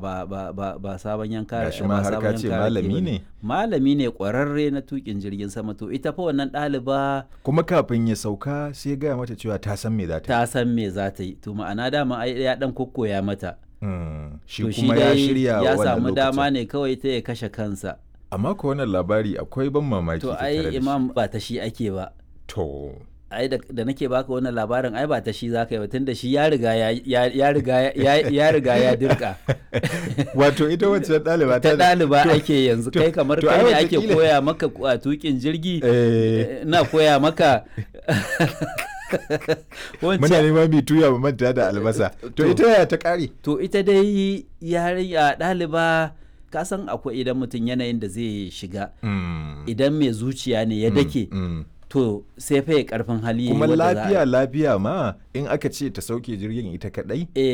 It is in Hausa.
ba ba ba, ba sabon yanka Gashi ma ba har sabon ka ce yanka rake malami bane. ne. malami ne ƙwararre na tukin jirgin sama to ita fa wannan ɗaliba kuma kafin ya sauka sai ya gaya mata cewa ta san me za ta yi ta san me za ta yi to ma'ana dama ai ya dan kokkoya mata Mm, shi to kuma ya shirya ya wannan samu dama lokacin. ne kawai ta ya kashe kansa amma ko wannan labari akwai ban mamaki to tattare da ai shi. imam ba ta shi ake ba to ai da, da nake baka wannan labarin ai ba ta shi zaka yi ba tunda shi ya riga ya ya, ya riga ya, ya riga ya dirka wato ita wacce ɗaliba ta ɗaliba to- ake yanzu to- kai kamar to kai ai ne ake wataƙila- koya maka a tukin jirgi Eh, na koya maka muna wancan neman mai tuya mu manta da albasa to To. ita yaya ta ƙare to ita dai yarinya ɗaliba ka san akwai idan mutum yanayin da zai shiga Mm, idan mai zuciya ne ya dake mm. to sai fa ya karfin hali kuma wanda za a- lafiya lafiya ma in aka ce ta sauke jirgin ita kadai eh